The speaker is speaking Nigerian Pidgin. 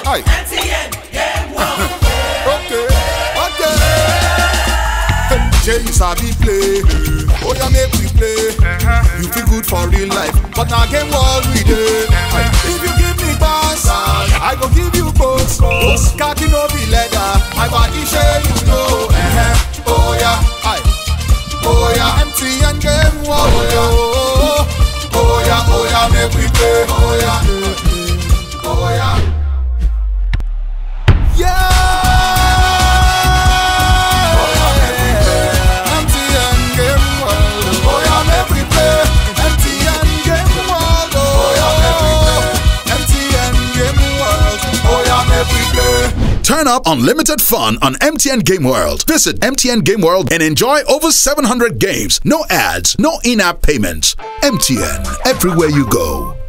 Aye. MTN Game World. Okay, okay. Jay, you sabi play. Oh, yeah, make we play. You feel good for real life, but now game world we dey. Aye. If you give me pass, I go give you both. Khaki no be leather, my body share you know. Uh-huh. Oh yeah, aye. Oh yeah, MTN game world. Oh yeah, oh yeah, oh yeah, make we play. Oh yeah, oh yeah. Yeah. MTN Game World. Oh yeah, make we play. MTN Game World. Oh yeah, MTN Game World. Oh yeah, make we play. Turn up unlimited fun on MTN Game World. Visit MTN Game World and enjoy over 700 games. No ads, no in app payments. MTN, everywhere you go.